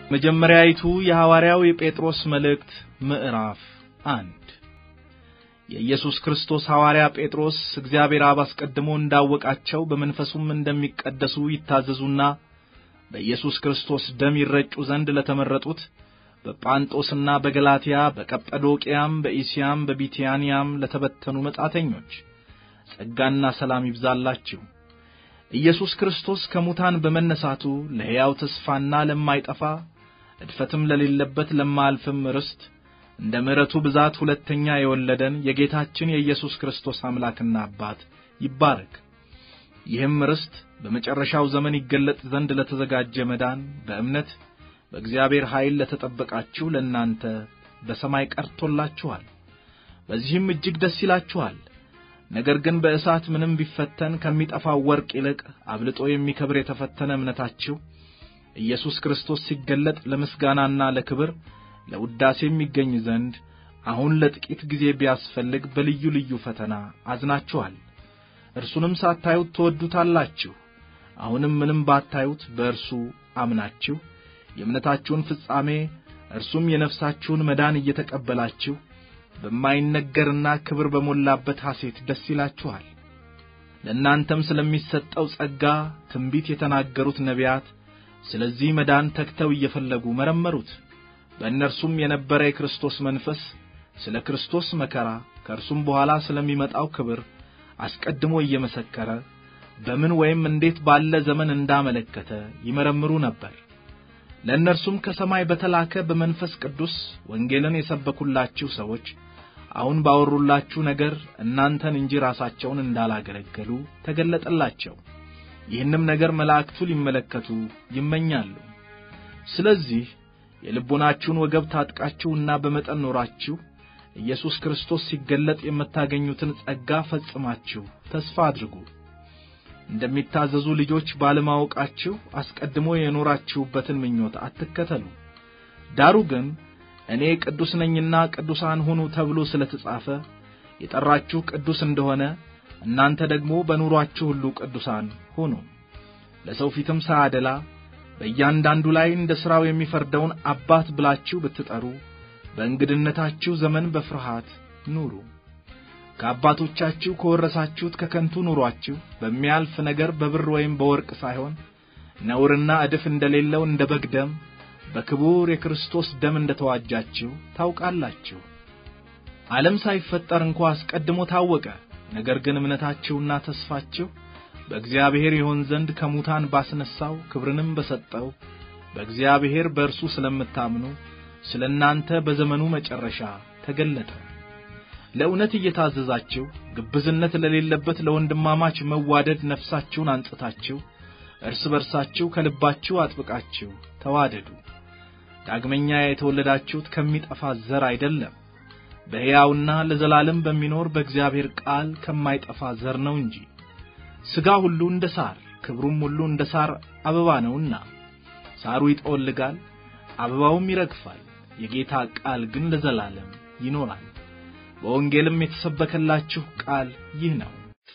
መጀመሪያይቱ የሐዋርያው የጴጥሮስ መልእክት ምዕራፍ አንድ የኢየሱስ ክርስቶስ ሐዋርያ ጴጥሮስ እግዚአብሔር አብ አስቀድሞ እንዳወቃቸው በመንፈሱም እንደሚቀደሱ ይታዘዙና በኢየሱስ ክርስቶስ ደም ይረጩ ዘንድ ለተመረጡት በጳንጦስና በገላትያ በቀጰዶቅያም በኢስያም በቢትያንያም ለተበተኑ መጻተኞች ጸጋና ሰላም ይብዛላችሁ። ኢየሱስ ክርስቶስ ከሙታን በመነሳቱ ለሕያው ተስፋና ለማይጠፋ እድፈትም ለሌለበት ለማያልፍም ርስት እንደ ምሕረቱ ብዛት ሁለተኛ የወለደን የጌታችን የኢየሱስ ክርስቶስ አምላክና አባት ይባረክ። ይህም ርስት በመጨረሻው ዘመን ይገለጥ ዘንድ ለተዘጋጀ መዳን በእምነት በእግዚአብሔር ኃይል ለተጠበቃችሁ ለእናንተ በሰማይ ቀርቶላችኋል። በዚህም እጅግ ደስ ይላችኋል። ነገር ግን በእሳት ምንም ቢፈተን ከሚጠፋው ወርቅ ይልቅ አብልጦ የሚከብር የተፈተነ እምነታችሁ ኢየሱስ ክርስቶስ ሲገለጥ ለምስጋናና ለክብር ለውዳሴ የሚገኝ ዘንድ አሁን ለጥቂት ጊዜ ቢያስፈልግ በልዩ ልዩ ፈተና አዝናችኋል። እርሱንም ሳታዩት ትወዱታላችሁ። አሁንም ምንም ባታዩት በእርሱ አምናችሁ የእምነታችሁን ፍጻሜ እርሱም የነፍሳችሁን መዳን እየተቀበላችሁ በማይነገርና ክብር በሞላበት ሐሴት ደስ ይላችኋል። ለእናንተም ስለሚሰጠው ጸጋ ትንቢት የተናገሩት ነቢያት ስለዚህ መዳን ተግተው እየፈለጉ መረመሩት። በእነርሱም የነበረ የክርስቶስ መንፈስ ስለ ክርስቶስ መከራ ከእርሱም በኋላ ስለሚመጣው ክብር አስቀድሞ እየመሰከረ በምን ወይም እንዴት ባለ ዘመን እንዳመለከተ ይመረምሩ ነበር። ለእነርሱም ከሰማይ በተላከ በመንፈስ ቅዱስ ወንጌልን የሰበኩላችሁ ሰዎች አሁን ባወሩላችሁ ነገር እናንተን እንጂ ራሳቸውን እንዳላገለገሉ ተገለጠላቸው። ይህንም ነገር መላእክቱ ሊመለከቱ ይመኛሉ። ስለዚህ የልቦናችሁን ወገብ ታጥቃችሁና በመጠን ኖራችሁ ኢየሱስ ክርስቶስ ሲገለጥ የምታገኙትን ጸጋ ፈጽማችሁ ተስፋ አድርጉ። እንደሚታዘዙ ልጆች ባለማወቃችሁ አስቀድሞ የኖራችሁበትን ምኞት አትከተሉ። ዳሩ ግን እኔ ቅዱስ ነኝና ቅዱሳን ሁኑ ተብሎ ስለ ተጻፈ የጠራችሁ ቅዱስ እንደሆነ እናንተ ደግሞ በኑሯችሁ ሁሉ ቅዱሳን ሁኑ። ለሰው ፊትም ሳያደላ በእያንዳንዱ ላይ እንደ ሥራው የሚፈርደውን አባት ብላችሁ ብትጠሩ በእንግድነታችሁ ዘመን በፍርሃት ኑሩ። ከአባቶቻችሁ ከወረሳችሁት ከከንቱ ኑሯችሁ በሚያልፍ ነገር በብር ወይም በወርቅ ሳይሆን ነውርና እድፍ እንደሌለው እንደ በግ ደም በክቡር የክርስቶስ ደም እንደ ተዋጃችሁ ታውቃላችሁ። ዓለም ሳይፈጠር እንኳ አስቀድሞ ታወቀ። ነገር ግን እምነታችሁና ተስፋችሁ በእግዚአብሔር ይሆን ዘንድ ከሙታን ባስነሣው ክብርንም በሰጠው በእግዚአብሔር በእርሱ ስለምታምኑ ስለ እናንተ በዘመኑ መጨረሻ ተገለጠ። ለእውነት እየታዘዛችሁ ግብዝነት ለሌለበት ለወንድማማች መዋደድ ነፍሳችሁን አንጽታችሁ እርስ በርሳችሁ ከልባችሁ አጥብቃችሁ ተዋደዱ። ዳግመኛ የተወለዳችሁት ከሚጠፋ ዘር አይደለም፣ በሕያውና ለዘላለም በሚኖር በእግዚአብሔር ቃል ከማይጠፋ ዘር ነው እንጂ። ሥጋ ሁሉ እንደ ሳር ክብሩም ሁሉ እንደ ሳር አበባ ነውና ሳሩ ይጠወልጋል፣ አበባውም ይረግፋል፣ የጌታ ቃል ግን ለዘላለም ይኖራል። በወንጌልም የተሰበከላችሁ ቃል ይህ ነው።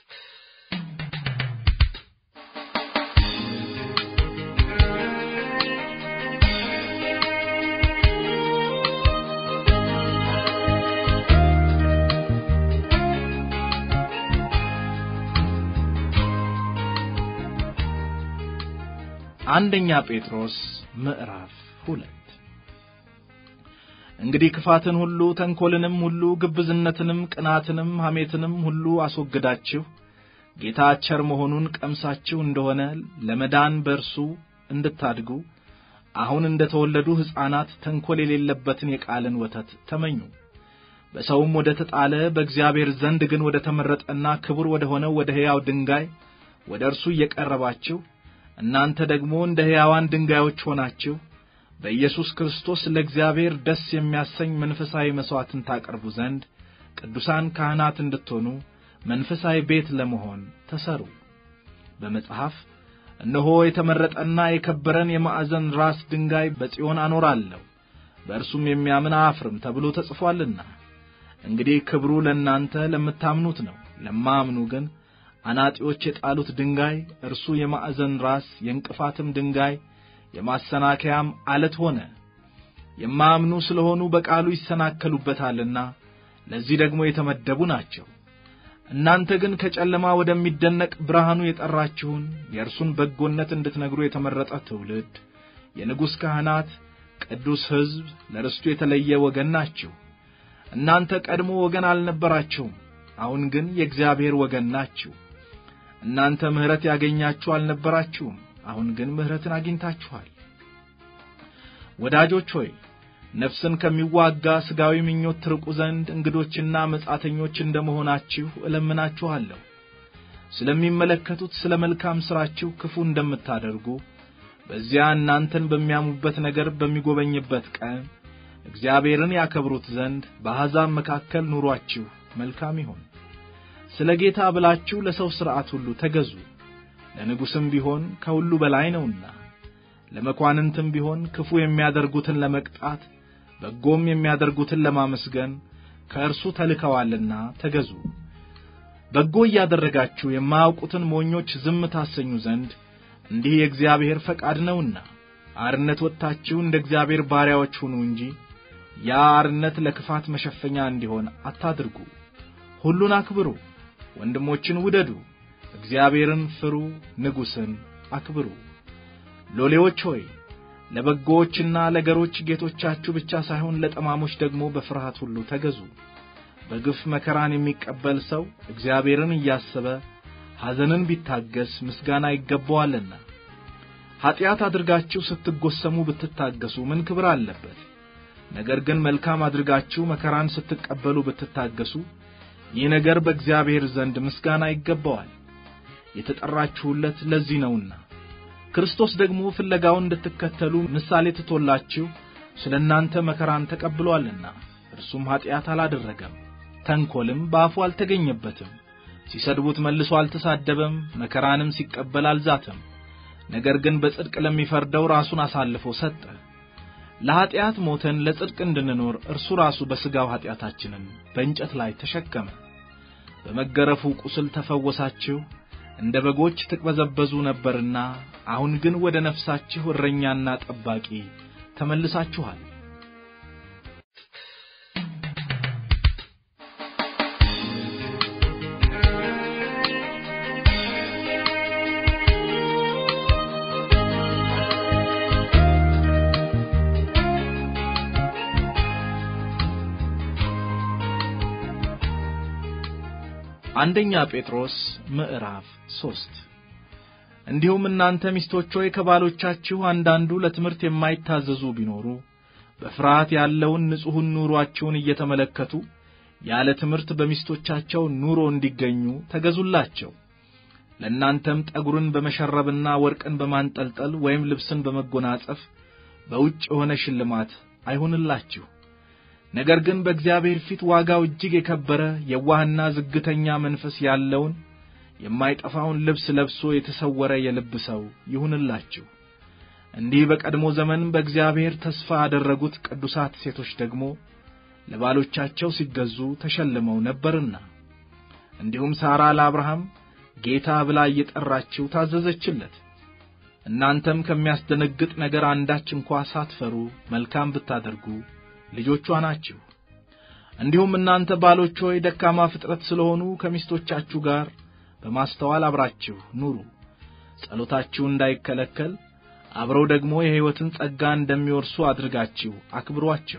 አንደኛ ጴጥሮስ ምዕራፍ ሁለት እንግዲህ ክፋትን ሁሉ ተንኰልንም ሁሉ ግብዝነትንም ቅናትንም ሐሜትንም ሁሉ አስወግዳችሁ ጌታ ቸር መሆኑን ቀምሳችሁ እንደሆነ ለመዳን በእርሱ እንድታድጉ አሁን እንደ ተወለዱ ሕፃናት ተንኰል የሌለበትን የቃልን ወተት ተመኙ። በሰውም ወደ ተጣለ በእግዚአብሔር ዘንድ ግን ወደ ተመረጠና ክቡር ወደ ሆነው ወደ ሕያው ድንጋይ ወደ እርሱ እየቀረባችሁ እናንተ ደግሞ እንደ ሕያዋን ድንጋዮች ሆናችሁ በኢየሱስ ክርስቶስ ለእግዚአብሔር ደስ የሚያሰኝ መንፈሳዊ መሥዋዕትን ታቀርቡ ዘንድ ቅዱሳን ካህናት እንድትሆኑ መንፈሳዊ ቤት ለመሆን ተሰሩ። በመጽሐፍ እነሆ የተመረጠና የከበረን የማዕዘን ራስ ድንጋይ በጽዮን አኖራለሁ፣ በእርሱም የሚያምን አያፍርም ተብሎ ተጽፏልና። እንግዲህ ክብሩ ለእናንተ ለምታምኑት ነው። ለማያምኑ ግን አናጢዎች የጣሉት ድንጋይ እርሱ የማዕዘን ራስ የእንቅፋትም ድንጋይ የማሰናከያም አለት ሆነ። የማያምኑ ስለሆኑ በቃሉ ይሰናከሉበታልና ለዚህ ደግሞ የተመደቡ ናቸው። እናንተ ግን ከጨለማ ወደሚደነቅ ብርሃኑ የጠራችሁን የእርሱን በጎነት እንድትነግሩ የተመረጠ ትውልድ፣ የንጉሥ ካህናት፣ ቅዱስ ሕዝብ፣ ለርስቱ የተለየ ወገን ናችሁ። እናንተ ቀድሞ ወገን አልነበራችሁም፣ አሁን ግን የእግዚአብሔር ወገን ናችሁ። እናንተ ምሕረት ያገኛችሁ አልነበራችሁም፣ አሁን ግን ምሕረትን አግኝታችኋል። ወዳጆች ሆይ ነፍስን ከሚዋጋ ሥጋዊ ምኞት ትርቁ ዘንድ እንግዶችና መጻተኞች እንደ መሆናችሁ እለምናችኋለሁ። ስለሚመለከቱት ስለ መልካም ሥራችሁ ክፉ እንደምታደርጉ በዚያ እናንተን በሚያሙበት ነገር በሚጎበኝበት ቀን እግዚአብሔርን ያከብሩት ዘንድ በአሕዛብ መካከል ኑሯችሁ መልካም ይሁን። ስለ ጌታ ብላችሁ ለሰው ሥርዓት ሁሉ ተገዙ። ለንጉሥም ቢሆን ከሁሉ በላይ ነውና፣ ለመኳንንትም ቢሆን ክፉ የሚያደርጉትን ለመቅጣት በጎም የሚያደርጉትን ለማመስገን ከእርሱ ተልከዋልና ተገዙ። በጎ እያደረጋችሁ የማያውቁትን ሞኞች ዝም ታሰኙ ዘንድ እንዲህ የእግዚአብሔር ፈቃድ ነውና፣ አርነት ወጥታችሁ እንደ እግዚአብሔር ባሪያዎች ሁኑ እንጂ ያ አርነት ለክፋት መሸፈኛ እንዲሆን አታድርጉ። ሁሉን አክብሩ፣ ወንድሞችን ውደዱ፣ እግዚአብሔርን ፍሩ፣ ንጉሥን አክብሩ። ሎሌዎች ሆይ ለበጎዎችና ለገሮች ጌቶቻችሁ ብቻ ሳይሆን ለጠማሞች ደግሞ በፍርሃት ሁሉ ተገዙ። በግፍ መከራን የሚቀበል ሰው እግዚአብሔርን እያሰበ ሐዘንን ቢታገስ ምስጋና ይገባዋልና። ኀጢአት አድርጋችሁ ስትጎሰሙ ብትታገሱ ምን ክብር አለበት? ነገር ግን መልካም አድርጋችሁ መከራን ስትቀበሉ ብትታገሱ ይህ ነገር በእግዚአብሔር ዘንድ ምስጋና ይገባዋል። የተጠራችሁለት ለዚህ ነውና። ክርስቶስ ደግሞ ፍለጋውን እንድትከተሉ ምሳሌ ትቶላችሁ ስለ እናንተ መከራን ተቀብሎአልና። እርሱም ኀጢአት አላደረገም፣ ተንኰልም በአፉ አልተገኘበትም። ሲሰድቡት መልሶ አልተሳደበም፣ መከራንም ሲቀበል አልዛተም። ነገር ግን በጽድቅ ለሚፈርደው ራሱን አሳልፎ ሰጠ። ለኀጢአት ሞተን ለጽድቅ እንድንኖር እርሱ ራሱ በሥጋው ኀጢአታችንን በእንጨት ላይ ተሸከመ። በመገረፉ ቁስል ተፈወሳችሁ። እንደ በጎች ትቅበዘበዙ ነበርና አሁን ግን ወደ ነፍሳችሁ እረኛና ጠባቂ ተመልሳችኋል። አንደኛ ጴጥሮስ ምዕራፍ ሦስት እንዲሁም እናንተ ሚስቶች ሆይ ከባሎቻችሁ አንዳንዱ ለትምህርት የማይታዘዙ ቢኖሩ በፍርሃት ያለውን ንጹሑን ኑሮአችሁን እየተመለከቱ ያለ ትምህርት በሚስቶቻቸው ኑሮ እንዲገኙ ተገዙላቸው። ለእናንተም ጠጉርን በመሸረብና ወርቅን በማንጠልጠል ወይም ልብስን በመጎናጸፍ በውጭ የሆነ ሽልማት አይሁንላችሁ። ነገር ግን በእግዚአብሔር ፊት ዋጋው እጅግ የከበረ የዋህና ዝግተኛ መንፈስ ያለውን የማይጠፋውን ልብስ ለብሶ የተሰወረ የልብ ሰው ይሁንላችሁ። እንዲህ በቀድሞ ዘመን በእግዚአብሔር ተስፋ ያደረጉት ቅዱሳት ሴቶች ደግሞ ለባሎቻቸው ሲገዙ ተሸልመው ነበርና፣ እንዲሁም ሳራ ለአብርሃም ጌታ ብላ እየጠራችው ታዘዘችለት። እናንተም ከሚያስደነግጥ ነገር አንዳች እንኳ ሳትፈሩ መልካም ብታደርጉ ልጆቿ ናችሁ። እንዲሁም እናንተ ባሎች ሆይ ደካማ ፍጥረት ስለሆኑ ከሚስቶቻችሁ ጋር በማስተዋል አብራችሁ ኑሩ። ጸሎታችሁ እንዳይከለከል አብረው ደግሞ የሕይወትን ጸጋ እንደሚወርሱ አድርጋችሁ አክብሯቸው።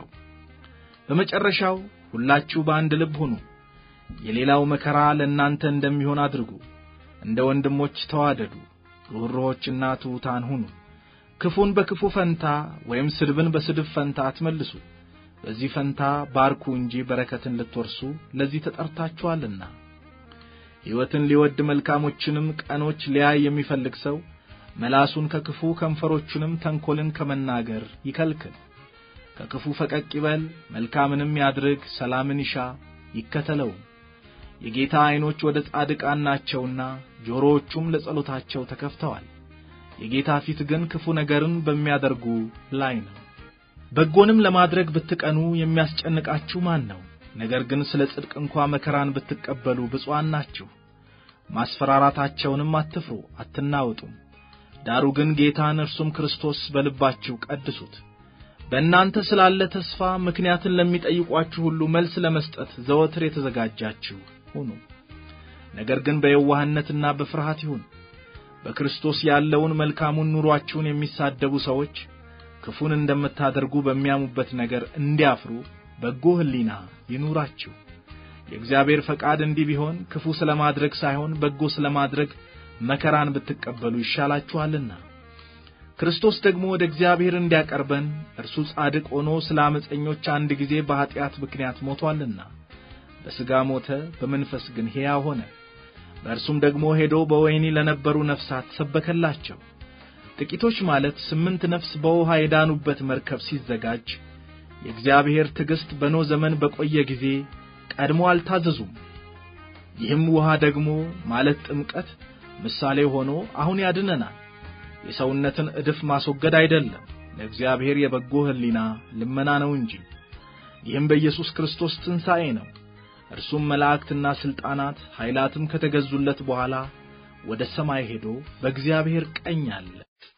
በመጨረሻው ሁላችሁ በአንድ ልብ ሁኑ። የሌላው መከራ ለእናንተ እንደሚሆን አድርጉ። እንደ ወንድሞች ተዋደዱ፣ ርኅሩኆችና ትሑታን ሁኑ። ክፉን በክፉ ፈንታ ወይም ስድብን በስድብ ፈንታ አትመልሱ። በዚህ ፈንታ ባርኩ እንጂ በረከትን ልትወርሱ ለዚህ ተጠርታችኋልና። ሕይወትን ሊወድ መልካሞችንም ቀኖች ሊያይ የሚፈልግ ሰው መላሱን ከክፉ ከንፈሮቹንም ተንኰልን ከመናገር ይከልክል። ከክፉ ፈቀቅ ይበል፣ መልካምንም ያድርግ፣ ሰላምን ይሻ ይከተለውም። የጌታ ዐይኖች ወደ ጻድቃን ናቸውና ጆሮዎቹም ለጸሎታቸው ተከፍተዋል። የጌታ ፊት ግን ክፉ ነገርን በሚያደርጉ ላይ ነው። በጎንም ለማድረግ ብትቀኑ የሚያስጨንቃችሁ ማን ነው? ነገር ግን ስለ ጽድቅ እንኳ መከራን ብትቀበሉ ብፁዓን ናችሁ። ማስፈራራታቸውንም አትፍሩ፣ አትናወጡም። ዳሩ ግን ጌታን እርሱም ክርስቶስ በልባችሁ ቀድሱት። በእናንተ ስላለ ተስፋ ምክንያትን ለሚጠይቋችሁ ሁሉ መልስ ለመስጠት ዘወትር የተዘጋጃችሁ ሁኑ። ነገር ግን በየዋህነትና በፍርሃት ይሁን። በክርስቶስ ያለውን መልካሙን ኑሯችሁን የሚሳደቡ ሰዎች ክፉን እንደምታደርጉ በሚያሙበት ነገር እንዲያፍሩ በጎ ሕሊና ይኑራችሁ። የእግዚአብሔር ፈቃድ እንዲህ ቢሆን ክፉ ስለማድረግ ሳይሆን በጎ ስለማድረግ መከራን ብትቀበሉ ይሻላችኋልና። ክርስቶስ ደግሞ ወደ እግዚአብሔር እንዲያቀርበን እርሱ ጻድቅ ሆኖ ስለ ዓመፀኞች አንድ ጊዜ በኀጢአት ምክንያት ሞቶአልና፣ በሥጋ ሞተ፣ በመንፈስ ግን ሕያው ሆነ። በእርሱም ደግሞ ሄዶ በወህኒ ለነበሩ ነፍሳት ሰበከላቸው። ጥቂቶች ማለት ስምንት ነፍስ በውኃ የዳኑበት መርከብ ሲዘጋጅ የእግዚአብሔር ትዕግሥት በኖ ዘመን በቆየ ጊዜ ቀድሞ አልታዘዙም። ይህም ውኃ ደግሞ ማለት ጥምቀት ምሳሌ ሆኖ አሁን ያድነናል። የሰውነትን ዕድፍ ማስወገድ አይደለም፣ ለእግዚአብሔር የበጎ ሕሊና ልመና ነው እንጂ። ይህም በኢየሱስ ክርስቶስ ትንሣኤ ነው። እርሱም መላእክትና ሥልጣናት ኃይላትም ከተገዙለት በኋላ ወደ ሰማይ ሄዶ በእግዚአብሔር ቀኝ አለ።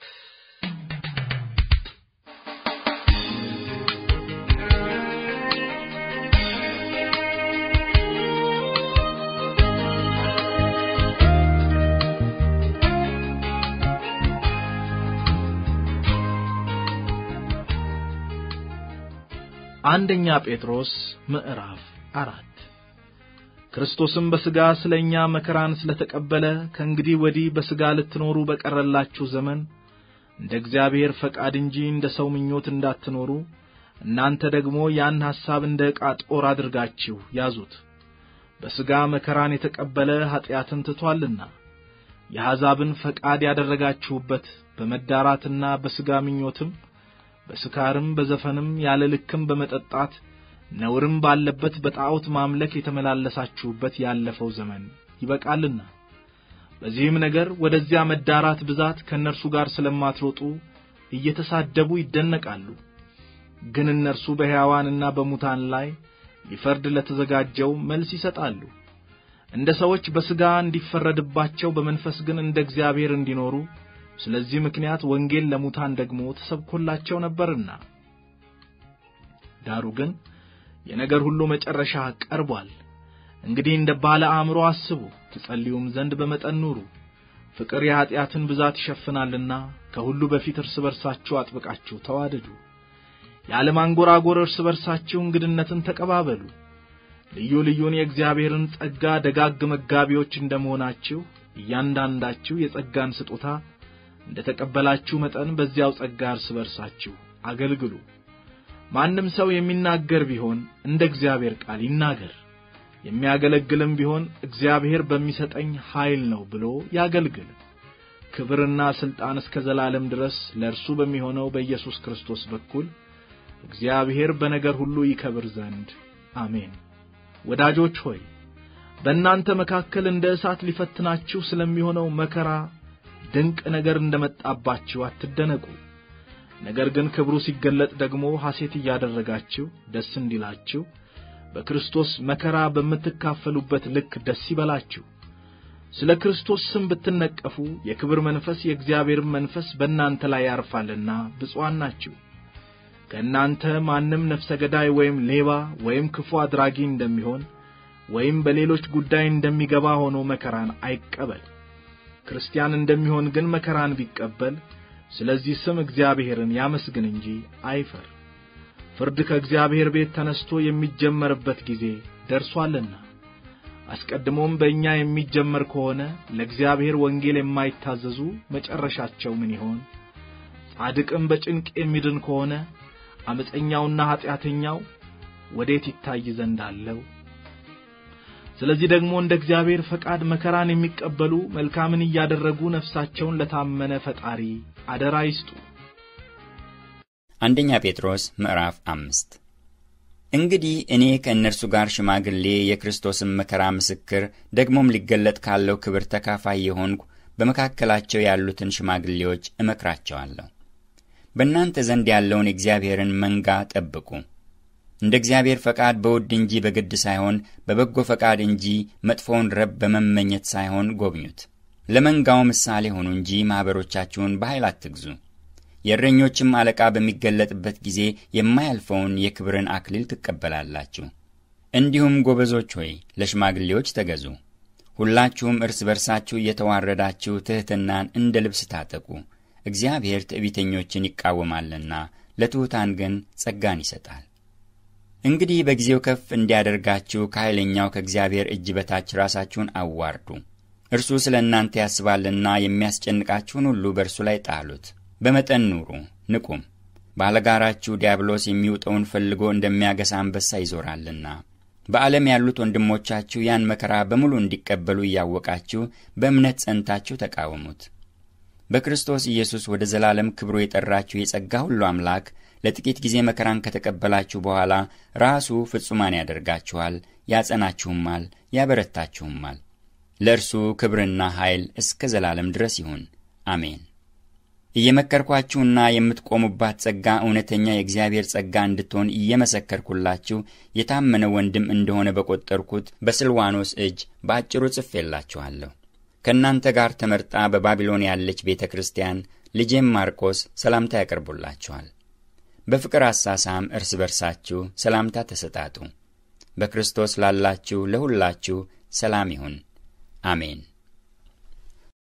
አንደኛ ጴጥሮስ ምዕራፍ አራት ክርስቶስም በሥጋ ስለ እኛ መከራን ስለ ተቀበለ ከእንግዲህ ወዲህ በሥጋ ልትኖሩ በቀረላችሁ ዘመን እንደ እግዚአብሔር ፈቃድ እንጂ እንደ ሰው ምኞት እንዳትኖሩ እናንተ ደግሞ ያን ሐሳብ እንደ ዕቃ ጦር አድርጋችሁ ያዙት። በሥጋ መከራን የተቀበለ ኀጢአትን ትቶአልና የአሕዛብን ፈቃድ ያደረጋችሁበት በመዳራትና በሥጋ ምኞትም በስካርም በዘፈንም ያለ ልክም በመጠጣት ነውርም ባለበት በጣዖት ማምለክ የተመላለሳችሁበት ያለፈው ዘመን ይበቃልና። በዚህም ነገር ወደዚያ መዳራት ብዛት ከእነርሱ ጋር ስለማትሮጡ እየተሳደቡ ይደነቃሉ። ግን እነርሱ በሕያዋንና በሙታን ላይ ሊፈርድ ለተዘጋጀው መልስ ይሰጣሉ። እንደ ሰዎች በሥጋ እንዲፈረድባቸው በመንፈስ ግን እንደ እግዚአብሔር እንዲኖሩ ስለዚህ ምክንያት ወንጌል ለሙታን ደግሞ ተሰብኮላቸው ነበርና። ዳሩ ግን የነገር ሁሉ መጨረሻ ቀርቧል። እንግዲህ እንደ ባለ አእምሮ አስቡ፣ ትጸልዩም ዘንድ በመጠን ኑሩ። ፍቅር የኀጢአትን ብዛት ይሸፍናልና ከሁሉ በፊት እርስ በርሳችሁ አጥብቃችሁ ተዋደዱ። ያለ ማንጐራጐር እርስ በርሳችሁ እንግድነትን ተቀባበሉ። ልዩ ልዩን የእግዚአብሔርን ጸጋ ደጋግ መጋቢዎች እንደመሆናችሁ እያንዳንዳችሁ የጸጋን ስጦታ እንደ ተቀበላችሁ መጠን በዚያው ጸጋ እርስ በርሳችሁ አገልግሉ። ማንም ሰው የሚናገር ቢሆን እንደ እግዚአብሔር ቃል ይናገር፣ የሚያገለግልም ቢሆን እግዚአብሔር በሚሰጠኝ ኃይል ነው ብሎ ያገልግል። ክብርና ሥልጣን እስከ ዘላለም ድረስ ለእርሱ በሚሆነው በኢየሱስ ክርስቶስ በኩል እግዚአብሔር በነገር ሁሉ ይከብር ዘንድ አሜን። ወዳጆች ሆይ በእናንተ መካከል እንደ እሳት ሊፈትናችሁ ስለሚሆነው መከራ ድንቅ ነገር እንደመጣባችሁ አትደነቁ። ነገር ግን ክብሩ ሲገለጥ ደግሞ ሐሴት እያደረጋችሁ ደስ እንዲላችሁ በክርስቶስ መከራ በምትካፈሉበት ልክ ደስ ይበላችሁ። ስለ ክርስቶስ ስም ብትነቀፉ የክብር መንፈስ የእግዚአብሔርም መንፈስ በእናንተ ላይ ያርፋልና ብፁዓን ናችሁ። ከእናንተ ማንም ነፍሰ ገዳይ ወይም ሌባ ወይም ክፉ አድራጊ እንደሚሆን ወይም በሌሎች ጉዳይ እንደሚገባ ሆኖ መከራን አይቀበል። ክርስቲያን እንደሚሆን ግን መከራን ቢቀበል ስለዚህ ስም እግዚአብሔርን ያመስግን እንጂ አይፈር። ፍርድ ከእግዚአብሔር ቤት ተነስቶ የሚጀመርበት ጊዜ ደርሷልና። አስቀድሞም በእኛ የሚጀመር ከሆነ ለእግዚአብሔር ወንጌል የማይታዘዙ መጨረሻቸው ምን ይሆን? ጻድቅም በጭንቅ የሚድን ከሆነ ዓመፀኛውና ኀጢአተኛው ወዴት ይታይ ዘንድ አለው? ስለዚህ ደግሞ እንደ እግዚአብሔር ፈቃድ መከራን የሚቀበሉ መልካምን እያደረጉ ነፍሳቸውን ለታመነ ፈጣሪ አደራ ይስጡ። አንደኛ ጴጥሮስ ምዕራፍ አምስት እንግዲህ እኔ ከእነርሱ ጋር ሽማግሌ የክርስቶስን መከራ ምስክር ደግሞም ሊገለጥ ካለው ክብር ተካፋይ የሆንኩ በመካከላቸው ያሉትን ሽማግሌዎች እመክራቸዋለሁ። በእናንተ ዘንድ ያለውን የእግዚአብሔርን መንጋ ጠብቁ። እንደ እግዚአብሔር ፈቃድ በውድ እንጂ በግድ ሳይሆን በበጎ ፈቃድ እንጂ መጥፎውን ረብ በመመኘት ሳይሆን ጎብኙት። ለመንጋው ምሳሌ ሆኑ እንጂ ማኅበሮቻችሁን በኃይል አትግዙ። የእረኞችም አለቃ በሚገለጥበት ጊዜ የማያልፈውን የክብርን አክሊል ትቀበላላችሁ። እንዲሁም ጎበዞች ሆይ ለሽማግሌዎች ተገዙ። ሁላችሁም እርስ በርሳችሁ እየተዋረዳችሁ ትሕትናን እንደ ልብስ ታጠቁ። እግዚአብሔር ትዕቢተኞችን ይቃወማልና ለትሑታን ግን ጸጋን ይሰጣል። እንግዲህ በጊዜው ከፍ እንዲያደርጋችሁ ከኃይለኛው ከእግዚአብሔር እጅ በታች ራሳችሁን አዋርዱ። እርሱ ስለ እናንተ ያስባልና የሚያስጨንቃችሁን ሁሉ በእርሱ ላይ ጣሉት። በመጠን ኑሩ፣ ንቁም። ባለጋራችሁ ዲያብሎስ የሚውጠውን ፈልጎ እንደሚያገሳ አንበሳ ይዞራልና። በዓለም ያሉት ወንድሞቻችሁ ያን መከራ በሙሉ እንዲቀበሉ እያወቃችሁ በእምነት ጸንታችሁ ተቃወሙት። በክርስቶስ ኢየሱስ ወደ ዘላለም ክብሩ የጠራችሁ የጸጋ ሁሉ አምላክ ለጥቂት ጊዜ መከራን ከተቀበላችሁ በኋላ ራሱ ፍጹማን ያደርጋችኋል፣ ያጸናችሁማል፣ ያበረታችሁማል። ለእርሱ ክብርና ኃይል እስከ ዘላለም ድረስ ይሁን፣ አሜን። እየመከርኳችሁና የምትቆሙባት ጸጋ እውነተኛ የእግዚአብሔር ጸጋ እንድትሆን እየመሰከርኩላችሁ የታመነ ወንድም እንደሆነ በቈጠርኩት በስልዋኖስ እጅ በአጭሩ ጽፌላችኋለሁ። ከእናንተ ጋር ተመርጣ በባቢሎን ያለች ቤተ ክርስቲያን ልጄም ማርቆስ ሰላምታ ያቀርቡላችኋል። በፍቅር አሳሳም እርስ በርሳችሁ ሰላምታ ተሰጣጡ። በክርስቶስ ላላችሁ ለሁላችሁ ሰላም ይሁን፣ አሜን።